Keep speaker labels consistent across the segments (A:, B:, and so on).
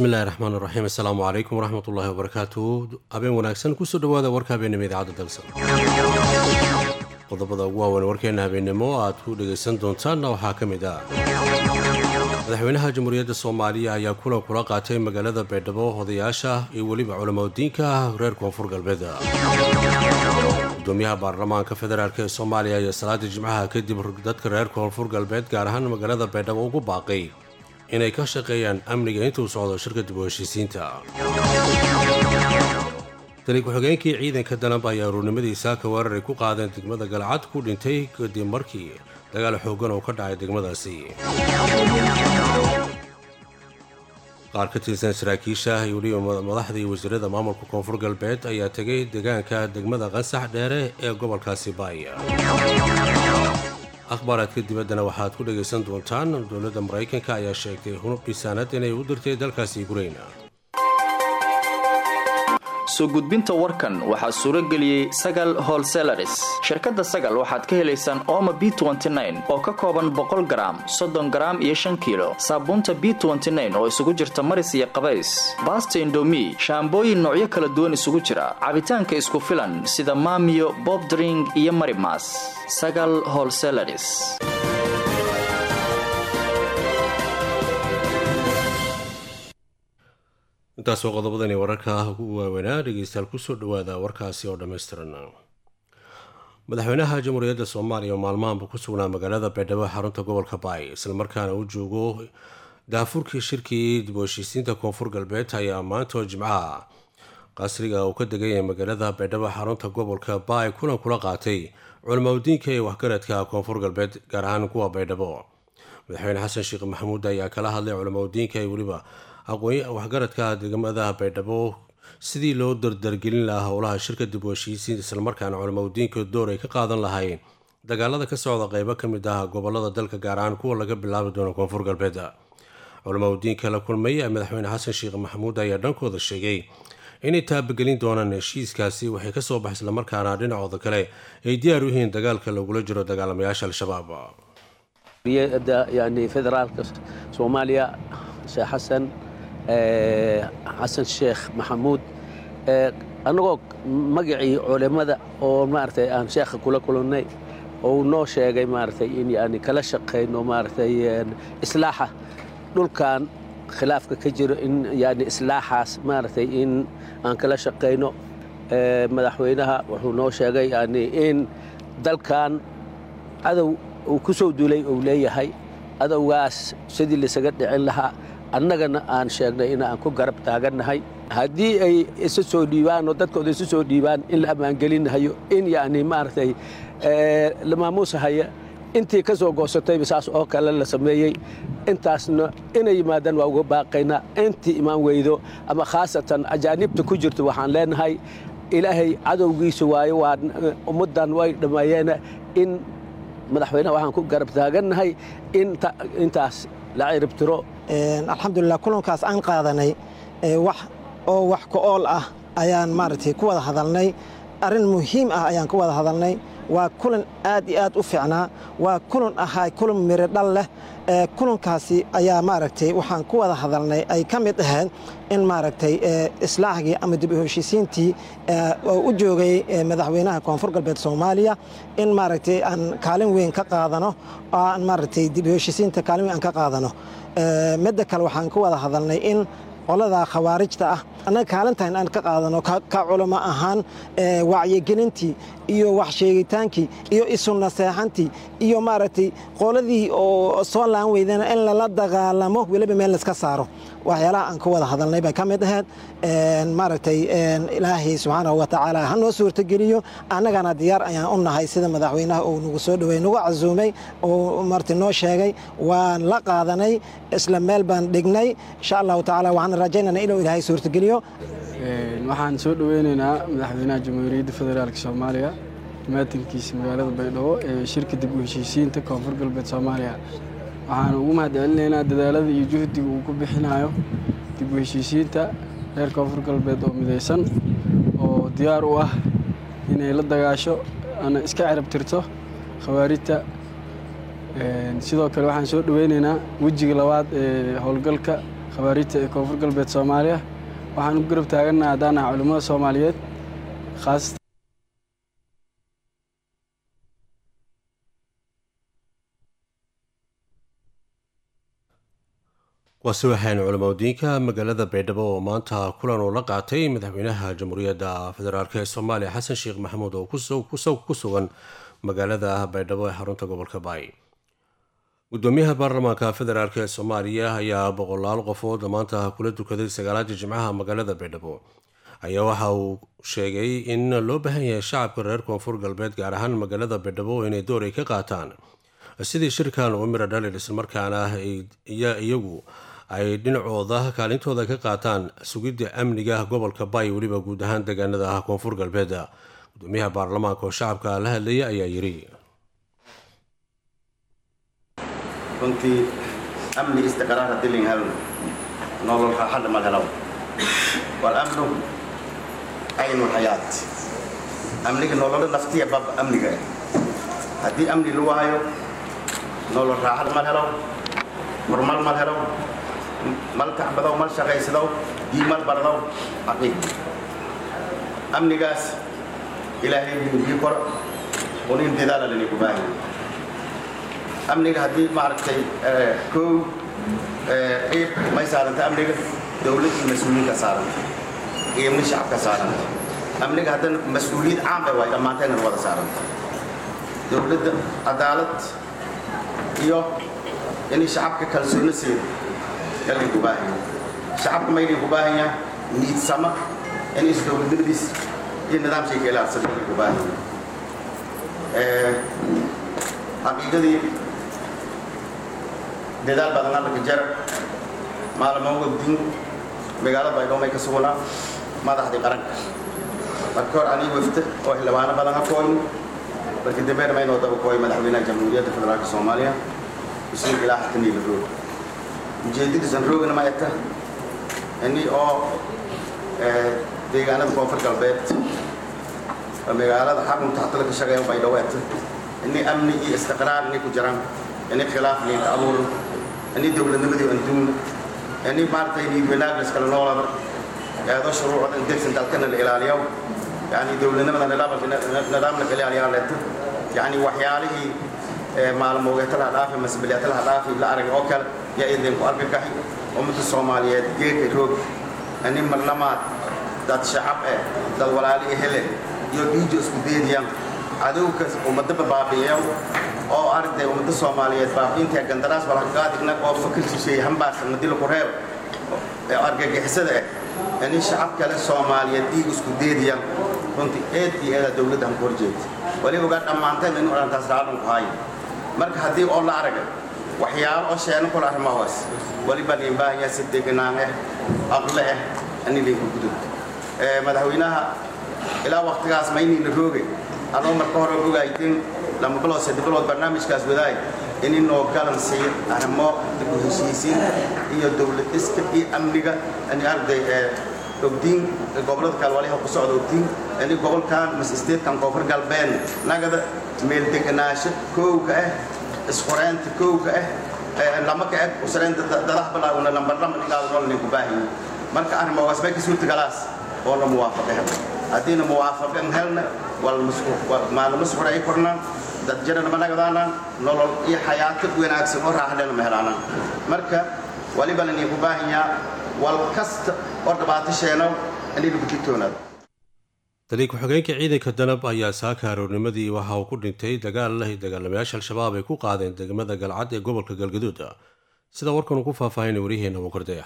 A: bismillahi raxmaan raxiim assalaamu calaykum waraxmatullaahi wabarakaatu habeen wanaagsan kusoo dhawaada warka habeennimo idaacadda dalsan qodobada ugu waaweyn warkeenna habeennimo aad ku dhegaysan doontaanna waxaa ka mid ah madaxweynaha jamhuuriyadda soomaaliya ayaa kulan kula qaatay magaalada baydhabo odayaasha iyo weliba culamadiinka reer koonfur galbeed gudoomiyaha baarlamaanka federaalk ee soomaaliya ayaa salaada jimcaha kadib dadka reer koonfur galbeed gaar ahaan magaalada baydhabo ugu baaqay inay ka shaqeeyaan amniga intuu socdo shirka dib u heshiisiinta tali ku-xigeenkii ciidanka danab ayaa aruurnimadiisa ka weerar ay ku qaadeen degmada galcad ku dhintay kadib markii dagaal xooggan oo ka dhacay degmadaasi qaar ka tirsan saraakiisha iyo weliba madaxda iyo wasiirada maamulka koonfur galbeed ayaa tegay deegaanka degmada qansax dheere ee gobolkaasi baaya akhbaaraadka dibaddana waxaad ku dhagaysan doontaan dowladda maraykanka ayaa sheegtay hunub dhisaanad inay u dirtay dalkaasi yukrain
B: soo gudbinta warkan waxaa suuro geliyey sagal holselaris shirkadda sagal waxaad ka helaysaan ooma b oo ka kooban boqol garaam soddon garaam iyo shan kiilo saabuunta b oo isugu jirta maris iyo qabays baasta indomi shaambooyin noocyo kala duwan isugu jira cabitaanka isku filan sida maamiyo bobdring iyo marimas sagal holselaris
A: intaas waa qodobadani wararka ugu waaweynaa dhegeystayaal kusoo dhawaada warkaasi oo dhammaystiran madaxweynaha jamhuuriyadda soomaaliya oo maalmahanba ku sugnaa magaalada baydhabo xarunta gobolka baay islamarkaana uu joogo daafurkii shirkii dib u heshiisiinta koonfur galbeed ayaa maanta oo jimcaha qasriga uu ka deganyay magaalada baydhabo xarunta gobolka baay kulan kula qaatay culamaudiinka ee waxgaradka koonfur galbeed gaar ahaan kuwa baydhabo madaxweyne xasan sheekh maxamuud ayaa kala hadlay culamaudiinka ee weliba aqoon waxgaradka degmada baydhabo sidii loo dardargelin lahaa howlaha shirka dib u heshiisiin islamarkaana culamaudiinka door ay ka qaadan lahayn dagaalada ka socda qeybo ka mid ah gobolada dalka gaar ahaan kuwa laga bilaabi doono koonfur galbeed culamaudiinka la kulmay madaxweyne xasan sheekh maxamuud ayaa dhankooda sheegay inay taabagelin doonaan heshiiskaasi waxay kasoo bax islamarkaana dhinacooda kale ay diyaar u yihiin dagaalka lagula jiro dagaalamayaasha al-shabaab
C: yani federaalka soomaaliya sheekh xasan xasan sheekh maxamuud annagoo magacii culimmada oo maaragtay aan sheekha kula kulannay oo noo sheegay maaragtay in yani kala shaqayno maaragtay islaaxa dhulkan khilaafka ka jiro in yani islaaxaas maaragtay in aan kala shaqayno madaxweynaha wuxuu noo sheegay yani in dalkan cadow uu ku soo duulay uu leeyahay adowgaas sidii laisaga dhicin lahaa annagana aan sheegnay in aan ku garab taagannahay haddii ay isu soo dhiibaan oo dadkooda isu soo dhiibaan in la ammaangelinahayo in yani maaragtay la maamuusahaya intii ka soo goosatayba saas oo kale la sameeyey intaasna inay yimaadaan waa uga baaqaynaa intii imaan weydo ama khaasatan ajaanibta ku jirto waxaan leenahay ilaahay cadowgiisa waayo waa ummaddan way dhammeeyeen in madaxweyneha waxaan ku garab taagannahay intaas la ciribtiro
D: alxamdulilah kulankaas aan qaadanay wax oo wax ka-ool ah ayaan maaragtay ku wada hadalnay arrin muhiim ah ayaan ku wada hadalnay waa kulan aad iyo aad u fiicnaa waa kulan ahaa kulan miro dhal leh kulankaasi ayaa maaragtay waxaan ku wada hadalnay ay ka mid ahayd in maaragtay islaaxgii ama dib u heshiisiintii oo u joogay madaxweynaha koonfur galbeed soomaaliya in maaragtay aan kaalin weyn ka qaadano oo aan maaragtay dib u heshiisiinta kaalin weyn aan ka qaadano midda kale waxaan ku wada hadalnay in qolada khawaarijta ah annaga kaalintan aan ka qaadano ka culamo ahaan wacyigelintii iyo wax sheegitaankii iyo isu naseexantii iyo maaragtay qoladii oo soo laan weydana in lala dagaalamo weliba meel laiska saaro waxyaalaha aan ka wada hadalnay bay ka mid ahayd maaragtay ilaahay subxaanahu wa tacaala ha noo suurtogeliyo annagana diyaar ayaan u nahay sida madaxweynaha uu nagu soo dhowey nagu casuumay oo marti noo sheegay waan la qaadanay isla meel baan dhignay insha allahu tacaala waxaan rajaynana inuu ilaahay suurtogeliyo
E: waxaan soo dhoweynaynaa madaxweynaha jamhuuriyadda federaalk soomaaliya maatankiisa magaalada baydhabo ee shirka dib u heshiisiinta koonfur galbeed soomaaliya waxaan ugu mahadcelinaynaa dadaalada iyo juhdiga uu ku bixinayo dib u heshiisiinta reer koonfur galbeed oo midaysan oo diyaar u ah inay la dagaasho ana iska cirab tirto khawaarijta sidoo kale waxaan soo dhoweynaynaa wejiga labaad ee howlgalka khawaariijta ee koonfur galbeed soomaaliya waxaan u garab taagannaha haddaan ah culimmada soomaaliyeed khaasatan
A: waase waxaanu culamadiinka magaalada baydhabo oo maanta kulan uu la qaatay madaxweynaha jamhuuriyadda federaalk ee soomaaliya xasan sheekh maxamuud oo ku sugan magaalada baydhabo ee xarunta gobolka baay gudoomiyaha baarlamaanka federaalk ee soomaaliya ayaa boqolaal qofood maanta kula dukaday sagaalaadii jimcaha magaalada baydhabo ayaa waxa uu sheegay in loo baahan yahay shacabka reer koonfur galbeed gaar ahaan magaalada baydhabo inay door ay ka qaataan sidii shirkan uu mira dhalin islamarkaana iyagu ay dhinacooda kaalintooda ka qaataan sugidda amniga gobolka baay weliba guud ahaan deegaanada ah koonfur galbeed gudoomiyaha baarlamaanka oo shacabka la hadlaya ayaa yidhi
F: runtii amni istiqraar haddii layn helno nolol raaxadha ma helo walamnu aynu lxayaat amniga nololo naftiya bab amniga haddii amni lagu hayo nolol raaxad mal helo horumar mal helo mal kacbadow mal shaqaysadow dii mal bardow xaqiiq amnigaas ilaahay bii koro unin dadaala lanigu baahi amniga haddii maaragtay kow ciib may saaranta amniga dowladdii mas-uuliyiinka saaranta qiimni shacabka saaranta amniga haddana mas-uuliyad caam bay waay dhammaantayna wada saaranta dowladda cadaalad iyo inay shacabka kalsooni siido yalaygu baahanya shacabka maylaygu baahanya niidsama in isdowladnimadiis iyo nidaamshayka ilaalsan yalaygu baahanya xaqiiqadii dadaal badan allanka jara maalmo wabdin magaalada baydhabo may ka sugnaa madaxdii qaranka marka hor anii wafta oo xildhibaano badan ha kooyno markii dambeena maynoo daba kooy madaxweynaha jamhuuriyadda federaalka soomaaliya muslim ilaa xakaniila roog ujeedadiisan roogana ma egta ini oo deegaanada koonfur galbeed oo magaalada xarunta hatada ka shaqeeya baydhabo egta ini amni iyo istiqraar inay ku jiraan ini khilaaf liinka abuuro ini dowladnimadii anduuna ini maaragtay niid wanaag la iskala noolada eedo shuruucda degsan dalkana la ilaaliyo yani dowladnimada nidaamla ka ilaaliyaa leeto yani waxyaalihii maalmoogeetalaha dhaafi masbiliyaatalaha dhaafi la arag oo kale yaa idin ku argagaxi ummadda soomaaliyeed geeka roog ini marnamaad dad shacab eh dad walaali hele iyo dhiijo isku deediyaan cadowka ummadaba baabi'iyo oo aragtay ummadda soomaaliyeed baabi'inta gandaraas walhaqaadigna oo fakir shisheeye hambaarsan madila ku reeb argagixisada ah ini shacab kale soomaaliyeed dhiig isku deediyaan runtii eed iyo eedaa dowladda han ku horjeegta weliba ogaa dhammaanteen inu odhantaas raadan ku haayo marka haddii oo la aragay waxyaalo oo sheeno kula arrimahaas weliba liin baahanyaa si deganaan ah aqle ah ani liinku gudub madaxweynaha ilaa waktigaas mayniina roogay adoo marka hore ogaayteen lama bilood sadde bilood barnaamijkaas wadaay ini noo galan siiyo arrimo dib u heshiisiinta iyo dowlad iska iyo amniga ani arday ogdiin gobolada kale waliha ku socda ogdiin ini gobolkan mas isteedkan koonfur galbeed nagada meel deganaansho koowka ah isqoreynta koowka ah lama ka eg usreynta dadaha bilaawna lambar lama dhigaado noo ninku baahanyi marka arrimogaas bay ka suurtagalaas oo la muwaafaqe hel haddiina muwaafaqan helna maalmo suxuray kornaan dad jirana ma nagadaanaan nolol iyo xayaato wanaagsan oo raaxdhena ma helaanaan marka waliba laninku baahanyaa wal kasta oo dhibaato sheenow inay lagu digtoonaado
A: taliya ku-xigeenka ciidanka danab ayaa saaka aroornimadii waxa uu ku dhintay dagaal lahi dagaalamayaasha al-shabaab ay ku qaadeen degmada galcad ee gobolka galgaduud sida warkan uu ku faahfaahinay waryaheena wukardaya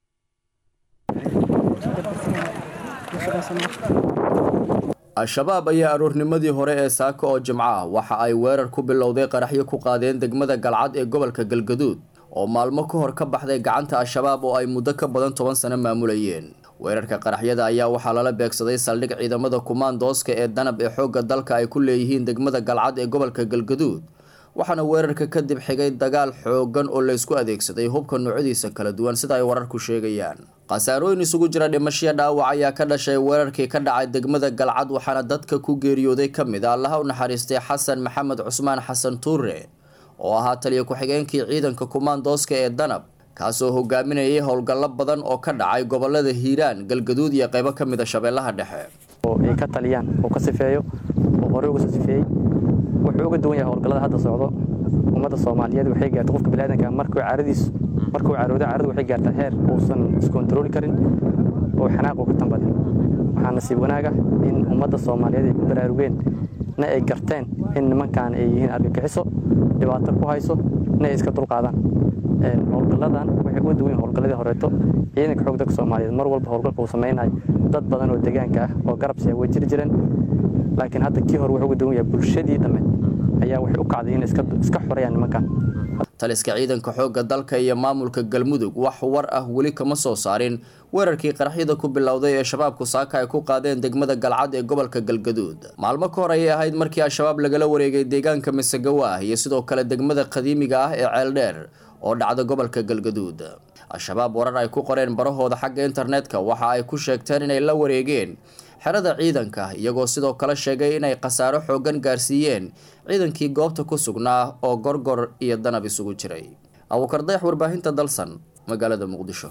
B: al-shabaab ayaa aroornimadii hore ee saaka oo jimco ah waxa ay weerar ku bilowday qaraxyo ku qaadeen degmada galcad ee gobolka galgaduud oo maalmo ka hor ka baxday gacanta al-shabaab oo ay muddo ka badan toban sano maamulayeen weerarka qaraxyada ayaa waxaa lala beegsaday saldhig ciidamada kumaandooska ee danab ee xoogga dalka ay ku leeyihiin degmada galcad ee gobolka galgaduud waxaana weerarka kadib xigay dagaal xoogan oo laysku adeegsaday hubka noocyadiisa kala duwan sida ay wararku sheegayaan khasaarooyin isugu jira dhimashiya dhaawac ayaa ka dhashay weerarkii ka dhacay degmada galcad waxaana dadka ku geeriyooday ka mid a allaha u naxariistay xasan maxamed cusmaan xasan tuure oo ahaa taliya ku-xigeenkii ciidanka kumaandooska ee danab kaasoo hogaaminayay howlgallo badan oo ka dhacay gobolada hiiraan galgaduud iyo qaybo ka mida shabeellaha dhexe
G: oo ay ka taliyaan oo ka sifeeyo oo horey uga soo sifeeyey wuxuu uga duwan yahay howlgallada hadda socdo ummadda soomaaliyeed waxay gaartay qofka biniaadanka markuu caaradiis markuu caarooda caaradu waxay gaartaa heer uusan iskontarooli karin oo xanaaq uu ka tambadin waxaa nasiib wanaaga in ummadda soomaaliyeed ay ku baraarugeen na ay garteen in nimankan ay yihiin argagixiso dhibaato ku hayso na ay iska dulqaadaan howlgalladan waxay uga duwan yihin howlgalladii horeeto ciidanka xoog dalka soomaaliyeed mar walba howlgalka uu samaynayo dad badan oo deegaanka ah oo garabsiya way jiri jireen laakiin hadda kii hore wuxuu uga duwan yahay bulshadii dhamme ayaa waxay u kacday inay iska xoreeyaan nimankan
B: taliska ciidanka xoogga dalka iyo maamulka galmudug wax war ah weli kama soo saarin weerarkii qaraxyada ku bilowday ee shabaabku saaka ay ku qaadeen degmada galcad ee gobolka galgaduud maalmo ka hor ayay ahayd markii al-shabaab lagala wareegay deegaanka masagawaah iyo sidoo kale degmada qadiimiga ah ee ceeldheer oo dhacda gobolka galgaduud al-shabaab warar ay ku qoreen barahooda xagga internetka waxa ay ku sheegteen inay la wareegeen xerada ciidanka iyagoo sidoo kale sheegay inay khasaaro xoogan gaarsiiyeen ciidankii goobta ku sugnaa oo gorgor iyo danab isugu jiray abuukar dayax warbaahinta dalsan magaalada muqdisho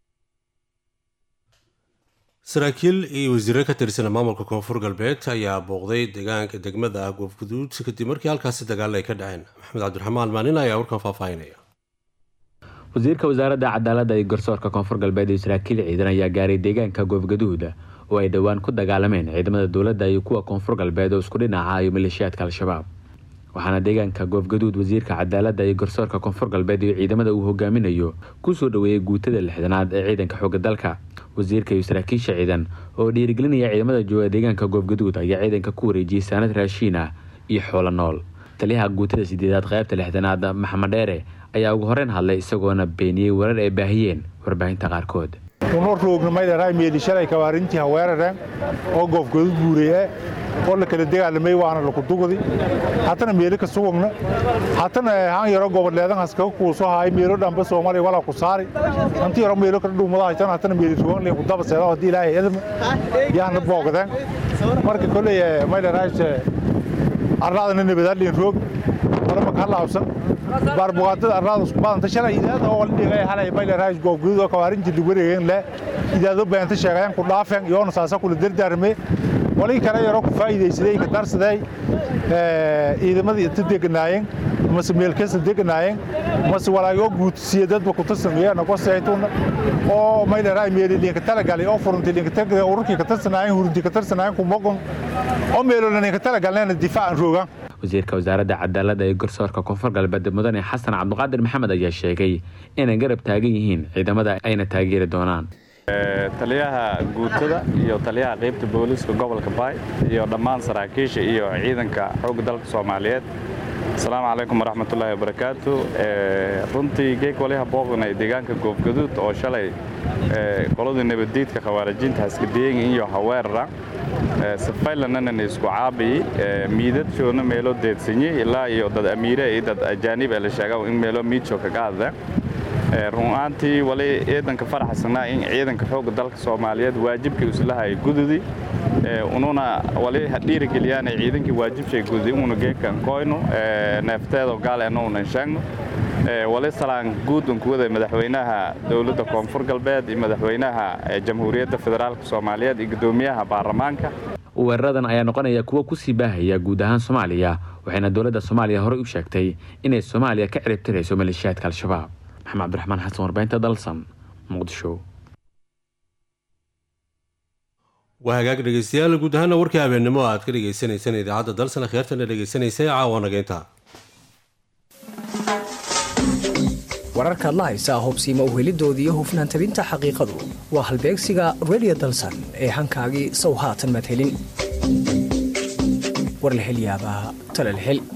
A: saraakiil iyo wasiiro ka tirsan maamulka koonfur galbeed ayaa booqday deegaanka degmada goofguduud kadib markii halkaasi dagaal ay ka dhaceen maxamed cabdiraxmaan maalin ayaa warkan faahfaahinaya
H: wasiirka wasaaradda cadaaladda iyo garsoorka koonfur galbeed iyo saraakiil ciidan ayaa gaaray deegaanka goofgaduud oo ay dhowaan ku dagaalameen ciidamada dowladda iyo kuwa koonfur galbeed oo isku dhinaca iyo maleeshiyaadka al-shabaab waxaana deegaanka goofgaduud wasiirka cadaaladda iyo garsoorka koonfur galbeed iyo ciidamada uu hogaaminayo kusoo dhoweeyey guutada lixdanaad ee ciidanka xooga dalka wasiirka iyo saraakiisha ciidan oo dhiirigelinaya ciidamada jooga deegaanka goofgaduud ayaa ciidanka ku wareejiyey saanad raashiin ah iyo xoolo nool taliyaha guutada sideedaad qaybta lixdanaad maxamed dheere ayaa ugu horeyn hadlay isagoona beeniyey warar ay baahiyeen warbaahinta qaarkood
I: unoo roognamaydaraa meelishalay kabaarintii haweerareen oo goofgodu guureye oo la kala dagaalamay waana lakudugdi hatana meeli ka sugugna hatana haan yaro goboleedan haskaga kuuso haay meelo dhamba soomaaliya walaa ku saari hanti yaro meelo kala dhuumada haytan hatana meeli rugan leen kudaba seeda hadii ilaahay edma yaana boogdeen marka koley maydaraas arlaadana nabadaalin roog walama ka laabsan baarbuqaatada arlaada isku badanta shalay idaada oo dhigay halay maydaraas goobguud oo kabaarintii lagu wareegeen le idaado beenta sheegayaan ku dhaafeen iyoona saasa kula dardaarme wali kale yaro ku faa'iidaysaday ka darsaday ciidamadii inta deganaayeen mase meelkasta deganaayeen mase walaagoo guudsiya dadba ku tarsameeyeen ko saytuuna oo maydaraay meeli linka talagalay oo furunti linka tagay ururkii ka tarsanaayeen hurunti ka tarsanaayeen ku moqon oo meelona linka talagalneena difaacan roogaan
H: wasiirka wasaaradda cadaaladda ee garsoorka koonfur galbeed mudane xasan cabdiqaadir maxamed ayaa sheegay inay garab taagan yihiin ciidamada ayna taageeri doonaan
J: taliyaha guutada iyo taliyaha qaybta booliiska gobolka baay iyo dhammaan saraakiisha iyo ciidanka xoogga dalka soomaaliyeed asalaamu calaykum waraxmatullaahi wabarakaatu runtii geeg waliha booqnay deegaanka goofgaduud oo shalay qoladii nabaddiidka khawaarijiinta haskadiyeyn iyo haweerara safaylanana isku caabiyi miidadjoona meelo deedsanyi ilaa iyo dad amiire iyo dad ajaanib ee la sheega in meelo miidjo kaga hadla runaantii wali ciidanka faraxsanaa in ciidanka xoogga dalka soomaaliyeed waajibkii islahay gududi ununa wali dhiirigeliyaan ciidankii waajibshay gududi una geekan koyno neefteedo gaal enuunan sheegno wali salaan guud unkuwada madaxweynaha dowladda koonfur galbeed iyo madaxweynaha jamhuuriyadda federaalk soomaaliyeed iyo gudoomiyaha baarlamaanka
H: weeraradan ayaa noqonaya kuwo kusii baahaya guud ahaan soomaaliya waxayna dowladda soomaaliya horey u sheegtay inay soomaaliya ka ciribtirayso maleeshiyaadka al-shabaab maxamed cabdiraxmaan xasan warbahinta dalsan muqdisho
A: waa hagaag dhegeystayaal guud ahaana warkii habeennimo aad ka dhegeysaneysaan idaacadda dalsan akhyaartana dhegeysanaysa caawa nageynta
K: wararkaad la haysaa hubsiima uhelidooda iyo hufnaan tabinta xaqiiqadu waa halbeegsiga redio dalsan ee hankaagii sow haatan madhelin war la hel yaabaa tala la hel